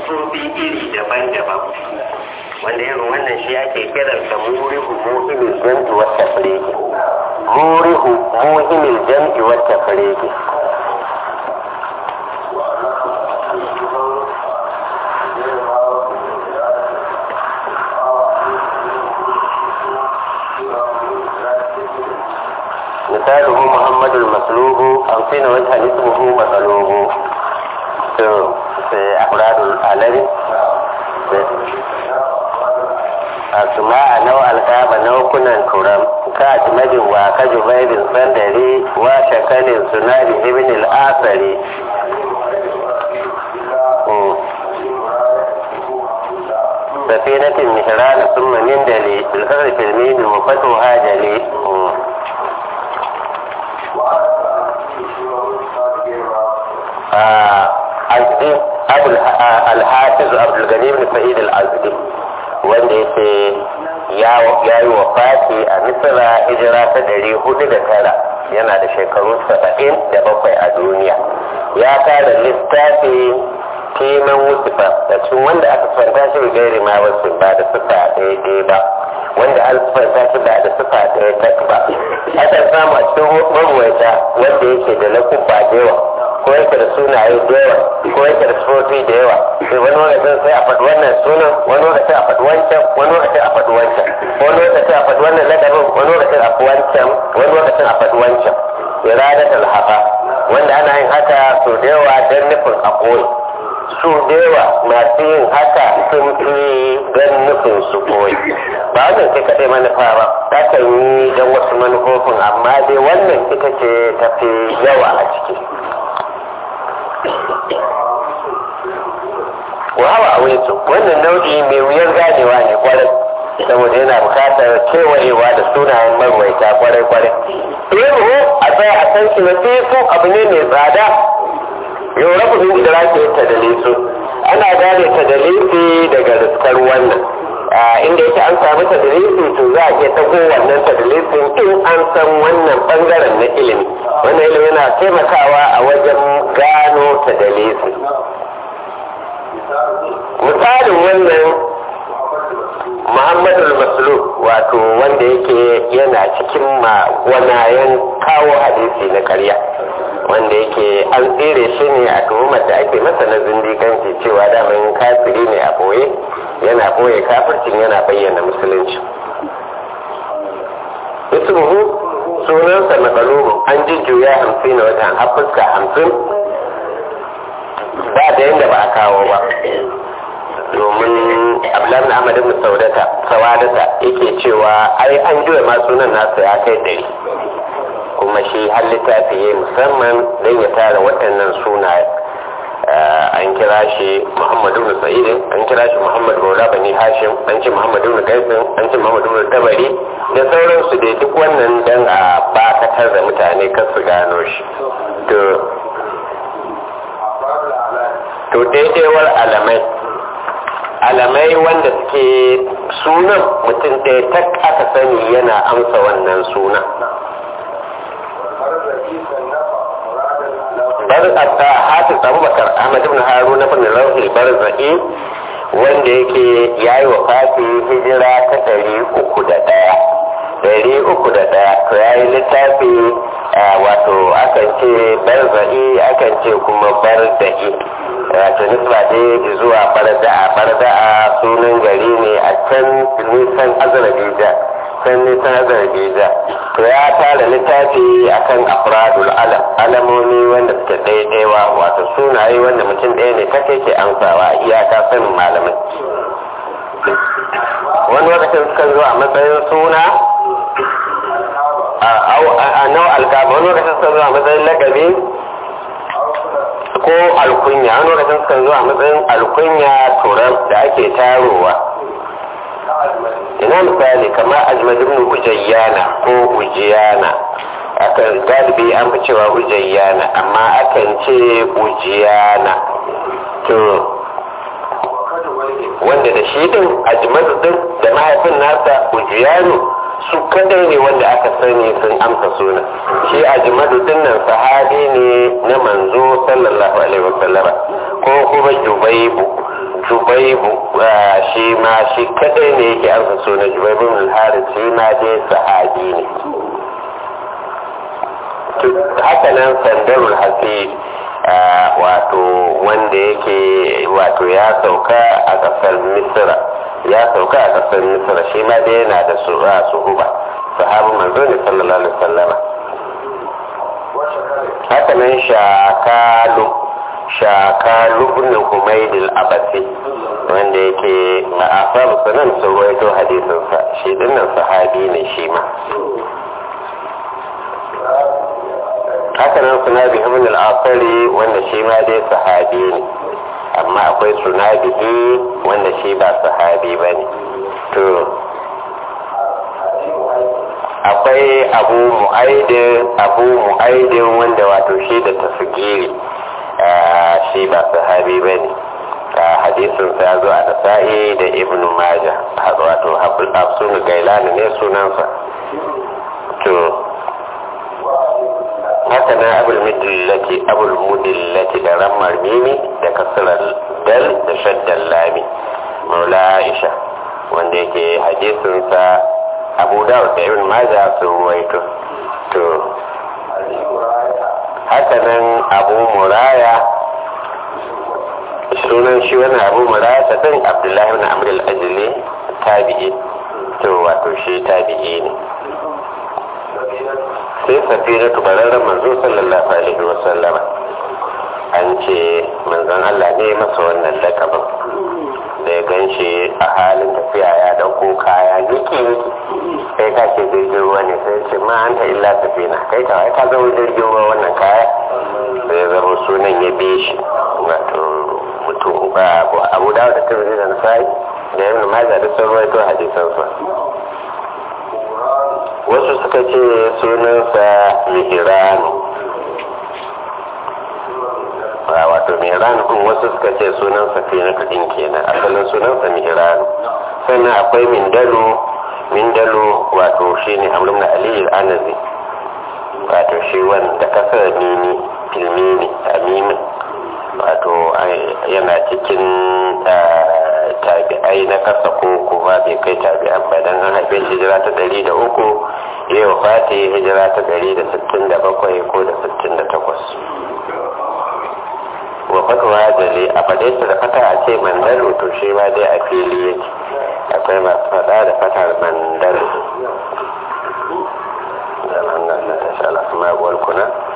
siffofi iri daban-daban wanda irin wannan shi ake kiransa murihu muhimmin jam'i wata fireki murihu muhimmin jam'i wata fireki مثاله محمد المسلوب خمسين وجها اسمه مطلوب في أفراد العلم أسماء نوع الكعبة نوع كنا كرم كأجمد وكجبير صندري وشكل سناد ابن الآثري سفينة مهران ثم نندلي بالكسر في الميم وفتحها جلي alhafiz abdulgani bin sa'id al-azdi wanda yake ya yi wa fati a misira hijira ta ɗari hudu da tara yana da shekaru saba'in da bakwai a duniya ya tara littafi kiman wusufa da cikin wanda aka fanta shi da gairi ma wasu ba da sufa daidai ba wanda an fanta shi ba da sufa ɗaya tak ba akan samu a cikin maruwaita wanda yake da lakubba da yawa ko yake da sunaye da yawa ko yake da sufofi da yawa sai wani lokacin sai a faɗi wannan sunan wani lokacin a faɗi wancan wani lokacin a faɗi wancan wani lokacin a faɗi wannan ladabin wani lokacin a faɗi wancan wani lokacin a faɗi wancan iradat alhafa wanda ana yin haka so da yawa don nufin a koyi su da yawa masu yin haka sun fi don nufin su koyi ba wannan sai kaɗai manufa ba ta kan yi don wasu manufofin amma dai wannan ita ce tafi yawa a ciki wawa a wurin wannan nau'i mai wuyar ganewa ne kwarai saboda yana bukatar kewayewa da sunayen marwaita kwarai kwarai ilmu a tsaya a san shi na su abu ne mai tsada yau rabu min idraki ta dalisu ana gane ta dalisi daga riskar wannan inda yake an samu ta dalisi to za a iya tago wannan ta dalisin in an san wannan bangaren na ilimi wannan ilimi yana taimakawa a wajen gano ta dalisi misalin wannan muhammadu masluk wato wanda yake yana cikin magwanayen kawo hadisi na karya wanda yake an tsere shi ne a tuhumar da ake masa na zindiganci cewa daman kafiri ne a boye yana boye kafircin yana bayyana musulunci ismuhu sunansa matsalubu an jujjuya hamsin na watan hafuska hamsin ba da yadda ba a kawo ba domin abdullahi ahmad ibn saudata sawadata yake cewa ai an juya ma sunan nasa ya kai dari kuma shi har littafi ya musamman don ya tara waɗannan sunaye an kira shi muhammad ibn sa'id an kira shi muhammad maula bani hashim an ce muhammad ibn qaisin an ce muhammad ibn tabari da sauransu dai duk wannan dan a bakatar da mutane kan su gano shi to to daidaiwar alamai alamai wanda suke sunan mutum ɗaya tak aka sani yana amsa wannan sunan barzata hafiz abubakar ahmad ibn haruna ibn lauhi barzai wanda yake yayi wa fati hijira ta ɗari uku da ɗaya ɗari uku da ɗaya to yayi littafi wato akan ce barzai akan ce kuma barda'i wato nisba dai zuwa barda'a barda'a sunan gari ne a can nisan azrabijan can nisan azrabijan to ya tara littafi akan afradul alam alamomi wanda suke daidaiwa wato sunaye wanda mutum ɗaya ne ta kai ke amsawa iyaka sanin malamai wani lokacin suka zo a matsayin suna a nau alkaba wani lokacin suka zo a matsayin lagabi ko alkunya wani lokacin suka zo a matsayin alkunya turan da ake tarowa ina misali kamar ajmad ibn ujayyana ko ujiyana akan galibi an fi cewa ujayyana amma akan ce ujiyana to wanda da shi din ajmad din da mahaifin nasa ujiyanu su kadai ne wanda aka sani sun amsa suna shi ajmadu din nan sahabi ne na manzo sallallahu alaihi wasallama ko kuma jubaibu jubaibu shi ma shi kadai ne yake amsa sunan jubaibu min haris shi ma dai sahabi ne haka nan sandarul hasib wato wanda yake wato ya sauka a kasar misira ya sauka a kasar misira shi ma dai yana da suhuba sahabu manzo ne sallallahu alaihi wasallama haka nan shakalu shakalu ibn humayd al-abasi wanda yake ma'asar sunan sun ruwaito hadisinsa shi dinnan sahabi ne shi ma haka nan sunabi ibn al-asari wanda shi ma dai sahabi ne amma akwai sunabihi wanda shi ba sahabi ba ne to akwai abu mu'aidin abu mu'aidin wanda wato shi da tasgiri shi ba sahabi ba ne hadisin sa zo a nasa'i da ibn maja wato hafsun gailani ne sunansa to haka na abul mudillati abul mudillati da rammar mimi da kasarar dal da shaddan lami maula aisha wanda yake hadisinsa abu dawud da ibn maja sun ruwaito to haka nan abu muraya sunan shi wani abu muraya ta din abdullahi ibn amr al-ajli tabi'i to wato shi tabi'i ne sai safina tubararren manzo sallallahu alaihi wa sallama an ce manzon Allah ne masa wannan lakabin da ya gan shi a halin tafiya ya dauko kaya yake kai ka ce jirgin ruwa ne sai ce ma an ta illa safina kai ka ka zama jirgin ruwa wannan kaya sai zama sunan ya bi shi wato mutum ba abu dawo da tirmidhi da nasai da ibn majah da sun rawaito hadisan sa wasu suka ce sunansa mihiranu wato mihiranu kun wasu suka ce sunansa finatu din kenan asalin sunansa mihiranu sannan akwai mindalo mindalo wato shi ne amrin na aliyu anazi wato shi wanda kasar mini filmini a mimin wato yana cikin tabi'ai na kasa ko kuma bai kai tabi'an ba dan an haife hijira ta ɗari da uku ya yi fati hijira ta ɗari da sittin da bakwai ko da sittin da takwas wa fatuwa jale a faɗe da fata a ce mandalo to shi ma dai a fili yake akwai masu faɗa da fatar mandalo da nan na ta sha lafi maguwar kuna